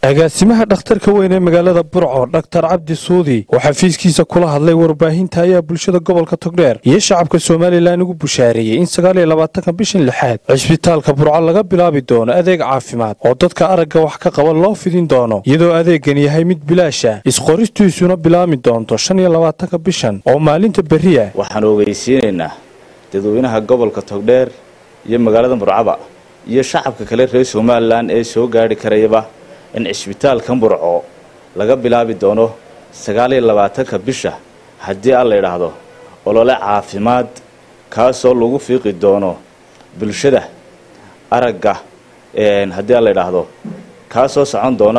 agaasimaha dhakhtarka weyn ee magaalada burco dhaktar cabdi suudi oo xafiiskiisa kula hadlay warbaahinta ayaa bulshada gobolka togdheer iyo shacabka somalilan ugu bushaareeyey in sagaaliyo labaatanka bishan lixaad cisbitaalka burco laga bilaabi doono adeeg caafimaad oo dadka aragga wax ka qaba loo fidin doono iyadoo adeegan yahay mid bilaasha isqoristiisuna bilaami doonto shan iyo labaatanka bishan oo maalinta berriya waxaan ogeysiinaynaa dadweynaha gobolka togdheer iyo magaalada burcaba iyo shacabka kale reer somalilan ee soo gaadhi karayaba in cisbitaalkan burco laga bilaabi doono sagaaliyo labaatanka bisha haddii aan la idhaahdo olole caafimaad kaasoo lagu fiiqi doono bulshada aragga haddii aan la idhaahdo kaasoo socon doona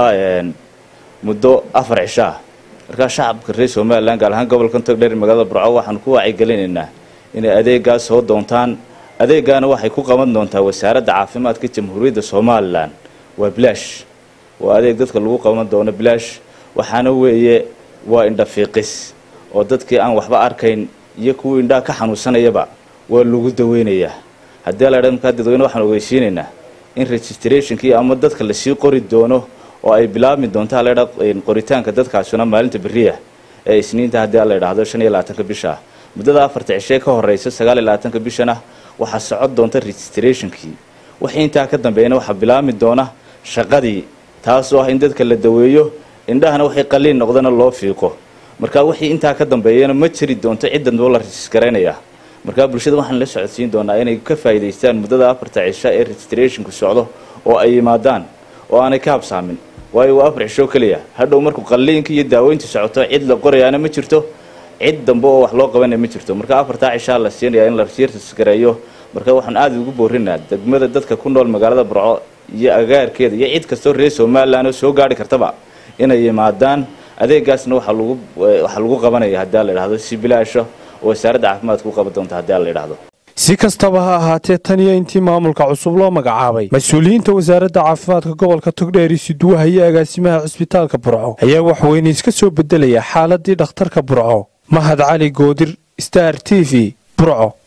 muddo afar cisho ah markaa shacabka reer somalilan gaar ahaan gobolkan togdheer magaalada burco waxaanu ku wacyigelinaynaa inay adeegaas soo doontaan adeegaana waxay ku qaban doontaa wasaaradda caafimaadka jamhuuriyadda somalilan waa bilaash waa adeeg dadka lagu qaban doono bilaash waxaana weeye waa indhafiiqis oo dadkii aan waxba arkayn iyo kuwii indhaha ka xanuunsanayaba waa lagu daweynayaa haddii la dha markaa dadweyne waxaan ogeysiinaynaa in registrationkii ama dadka lasii qori doono oo ay bilaabmi doonto haladha qoritaanka dadkaasuna maalinta beriya ee isniinta haddii la idhaahdo shan iyo labaatanka bisha ah muddada afarta cishee ka horeysa sagaal iyo labaatanka bishana waxaa socon doonta registrationkii wixii intaa ka dambeeyana waxaa bilaabmi doona shaqadii taasoo ah in dadka la daweeyo indhahana waxay qaliin noqdana loo fiiqo marka wixii intaa ka dambeeyana ma jiri doonto ciddanoo la regisgaraynayaa markaa bulshada waxaan la socodsiin doonaa inay ka faa'iidaystaan muddada afarta cisho ee registrationku socdo oo ay yimaadaan oo aanay ka habsaamin waayo waa afar cisho keliya hadhow markuu qalliinka iyo daaweyntu socoto cid la qorayaana ma jirto cid dambe oo wax loo qabanaya ma jirto marka afartaa cishaa la siinayaa in la regisgareeyo marka waxaan aada ugu boorinaa degmada dadka ku nool magaalada burco iyo agaarkeeda iyo cid kastoo reer somalilan oo soo gaari kartaba inay yimaadaan adeegaasna waxaa lagu waxaa lagu qabanaya haddii la idhahdo si bilaasho oo wasaaradda caafimaadka u qaban doonta haddii la idhahdo si kastaba ha ahaatee tan iyo intii maamulka cusub loo magacaabay mas-uuliyiinta wasaaradda caafimaadka gobolka togdheer isuduwaha iyo agaasimaha cisbitaalka burco ayaa waxweyne iska soo bedelaya xaaladii dhakhtarka burco mahad cali goodir star t v burco